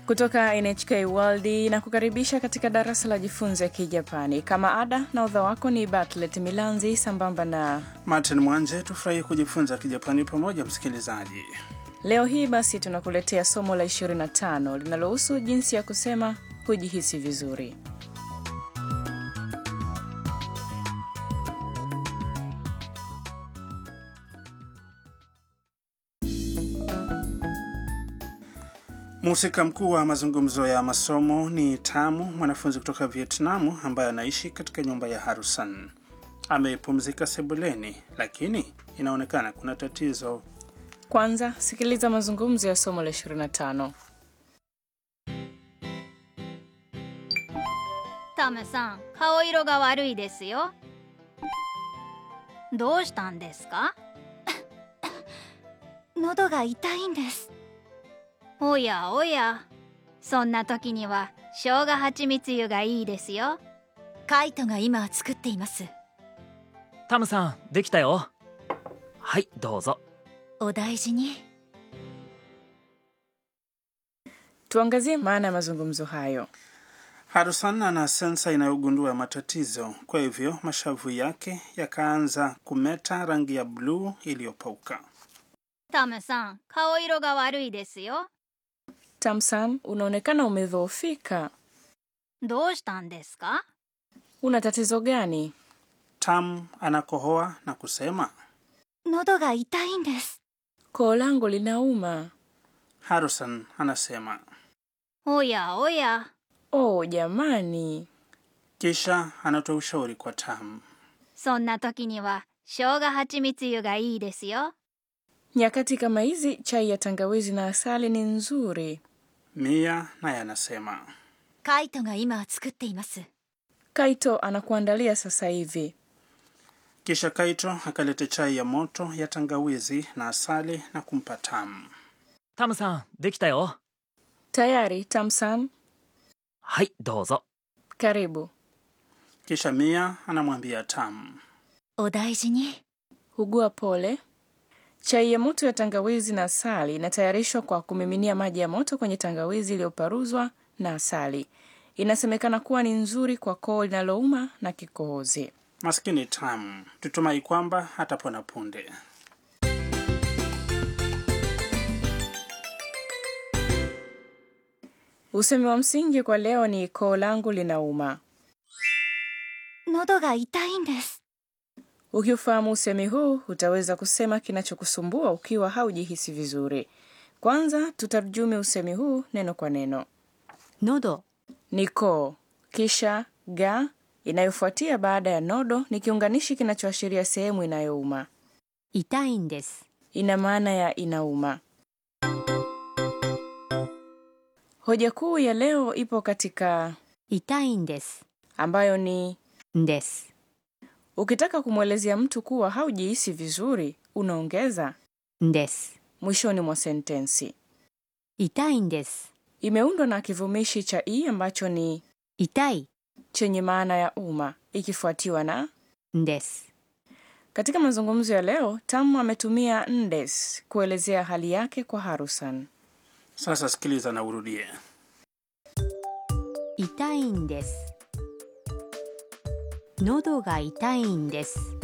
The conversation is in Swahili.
kutoka NHK World na kukaribisha katika darasa la jifunze Kijapani. Kama ada na udha wako ni Batlet Milanzi sambamba na Martin Mwanje. Tufurahi kujifunza Kijapani pamoja, msikilizaji. leo hii basi tunakuletea somo la 25 linalohusu jinsi ya kusema kujihisi vizuri. Mhusika mkuu wa mazungumzo ya masomo ni Tamu, mwanafunzi kutoka Vietnamu ambaye anaishi katika nyumba ya Harusan. Amepumzika sebuleni, lakini inaonekana kuna tatizo. Kwanza sikiliza mazungumzo ya somo la 25. タムさん顔色が悪いですよどうしたんですか喉が痛いんですおやおやそんな時には生姜蜂蜜湯がいいですよカイトが今作っていますタムさんできたよはいどうぞお大事に Tuangazie maana ya mazungumzo hayo. Harusan ana sensa inayogundua matatizo, kwa hivyo mashavu yake yakaanza kumeta rangi ya bluu iliyopauka. タムさん顔色が悪いですよ Tamsan, unaonekana umedhoofika. どうしたんですか Una tatizo gani? Tam anakohoa na kusema. 喉が痛いんです Koo langu linauma. Harusan anasema, おやおや Oh jamani, kisha anatoa ushauri kwa Tam. そんな時には生姜蜂蜜湯がいいですよ nyakati kama hizi chai ya tangawizi na asali ni nzuri. Mia naye anasema, カイトが今作っています Kaito anakuandalia sasa hivi. kisha Kaito akaleta chai ya moto ya tangawizi na asali na kumpa Tam. タムさんできたよ Tayari Tamsan, はいどうぞ karibu. Kisha Mia anamwambia Tam, お大事に Hugua pole. Chai ya moto ya tangawizi na asali inatayarishwa kwa kumiminia maji ya moto kwenye tangawizi iliyoparuzwa na asali. Inasemekana kuwa ni nzuri kwa koo linalouma na kikohozi. maskini Tam, tutumai kwamba hatapona punde. Usemi wa msingi kwa leo ni koo langu linauma. 喉が痛いんです Ukiufahamu usemi huu utaweza kusema kinachokusumbua ukiwa haujihisi vizuri. Kwanza tutarjumi usemi huu neno kwa neno. 喉 Ni koo, kisha ga inayofuatia baada ya nodo ni kiunganishi kinachoashiria sehemu inayouma. 痛いんです Ina maana ya inauma. Hoja kuu ya leo ipo katika 痛いんです ambayo ni んです ukitaka kumwelezea mtu kuwa haujihisi vizuri unaongeza んです mwishoni mwa sentensi. 痛いんです Imeundwa na kivumishi cha i ambacho ni 痛い chenye maana ya uma ikifuatiwa na んです Katika mazungumzo ya leo, Tamu ametumia ndes kuelezea hali yake kwa Harusan. Sasa sikiliza na urudie. 痛いんです喉が痛いんです